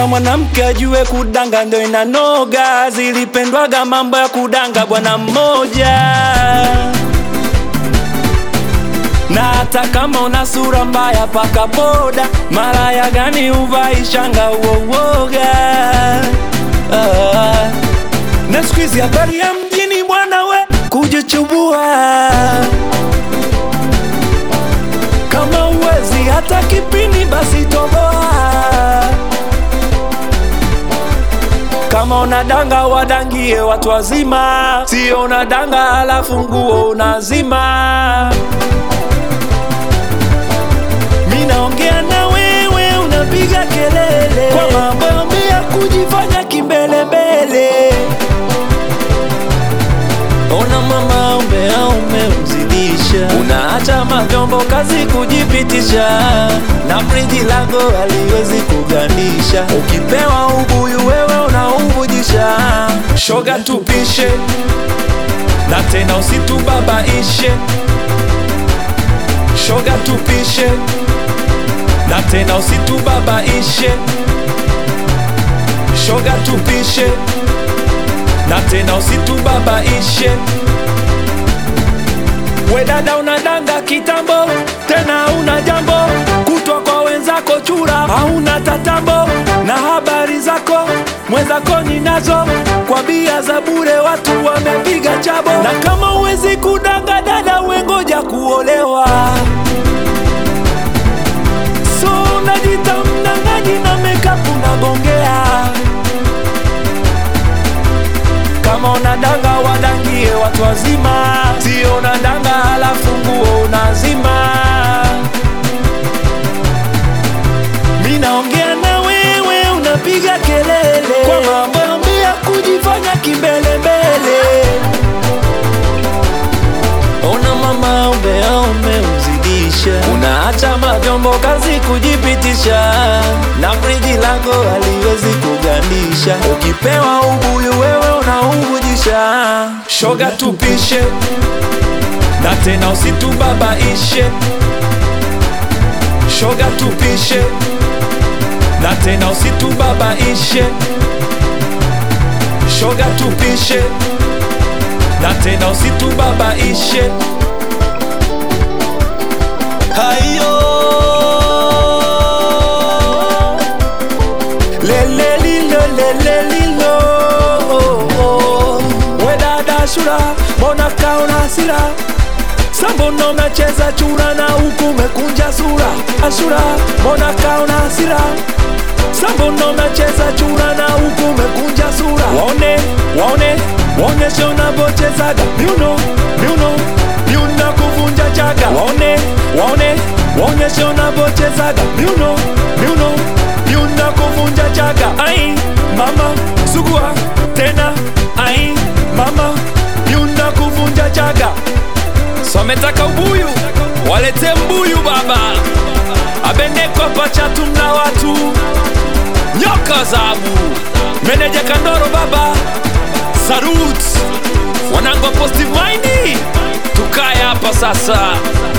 kila mwanamke ajue kudanga ndo inanoga. Zilipendwaga mambo ya kudanga bwana mmoja, na hata kama una sura mbaya paka poda, malaya gani uvai shanga uowoga ah. Na siku hizi habari ya mjini bwana we kujichubua kama uwezi hata kipini basi toboa. Kama unadanga wadangie watu wazima, sio unadanga halafu nguo unazima. Mi naongea na wewe unapiga kelele kwa mambo ya kujifanya kimbelembele. Ona mama umea umemzidisha, unaacha mavyombo kazi kujipitisha, na friji lako haliwezi kugandisha. Ukipewa ubuyu wewe unauvujisha, shoga tupishe na tena usitubabaishe, shoga tupishe na tena usitubabaishe, shoga tupishe na tena usitubabaishe. We dada unadanga kitambo, tena una jambo kutwa kwa wenzako chura, hauna tatambo na habari zako mwenzako ninazo, kwa bia za bure watu wamepiga chabo. Na kama uwezi kudanga dada, wengoja kuolewa. So unajita mnang'aji na makeup unagongea kama unadanga wadangie watu wazima, sio unadanga halafu nguo unazima. Mi naongea na wewe unapiga kelele kwa mambo ya kujifanya kimbelembele. Ona mama umbea umemzidisha, unaacha mavyombo kazi kujipitisha, na friji lako haliwezi kugandisha. Ukipewa ubuyu wewe unauvujisha, shoga tupishe na tena usitubabaishe, shoga tupishe na tena usitubabaishe, shoga tupishe na tena usitubabaishe. Hayo lelelilo lelelilo, we dada Shura, mbona kaona hasira? Sambono unacheza chura na huku umekunja sura. Ashura, mbona kaona hasira? Sambono unacheza chura na huku umekunja sura. Waone, waone, waonyeshe unavyochezaga miuno, miuno, miuno kuvunja chaga. Waone, waone, waonyeshe unavyochezaga miuno, miuno, miuno kuvunja chaga. Ai, mama, sugua tena. Ai, mama, miuno kuvunja chaga. So ametaka ubuyu, walete mbuyu baba, abeneko pachatu mna watu nyoka zabu, meneja Kandoro baba, Sarut wanangu wa positive mind, tukae hapa sasa.